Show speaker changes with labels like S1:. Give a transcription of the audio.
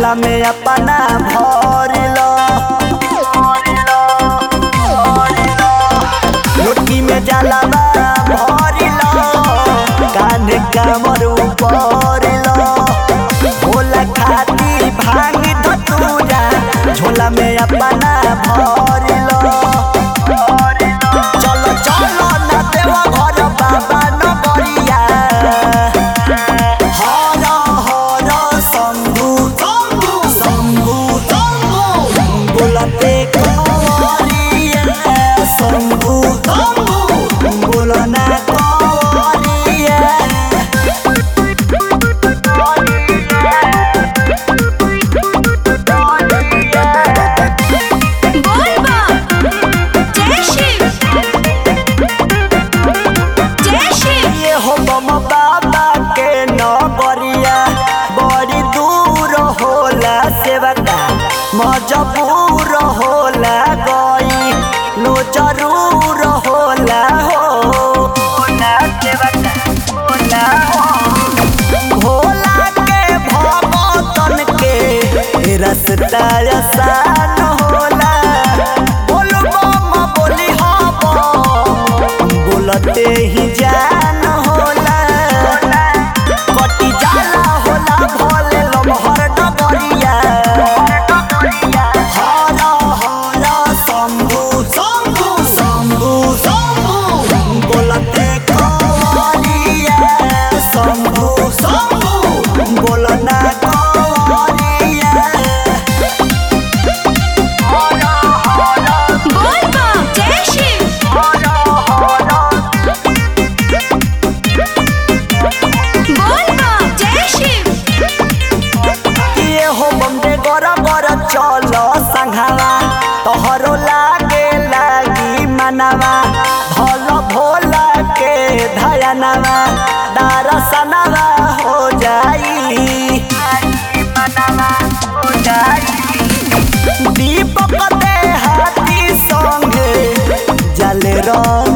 S1: झोला में अपना भर लो लुटकी में जलावा भर लो कान्हे कामर ऊपर लो भोला खाती भांग धतूरा झोला में अपना भर लो चलो चलो ना देवा घर बाबा नगरिया हर हर शम्भु शम्भु बोलते कवरिया शम्भु बोलना कवरिया
S2: बोलबा जय शिव जय शिव
S1: ये हो बम बाबा के नगरिया बड़ी दूर होला सेवका मजबूर होला गई नो जरूर होला हो होला सेवका होला हो भोला के भगतन के रस्ता आसान होला बोल बम बोली हम बोलते ही जान होला कटी जाला होला भोले लमहर डगरिया हर हर शम्भु शम्भु शम्भु शम्भु बोलते कवरिया शम्भु शम्भु बोलना कवरिया
S2: बोलबा जय शिव बोलबा जय शिव
S1: ये हो बम्बे गोरा गोरा चलो संघावा तोहरो लागे लागी मनवा भलो भोला के धयनवा दरसनवा हो जाई हो जाई दीपक दे हाथी संगे जले रो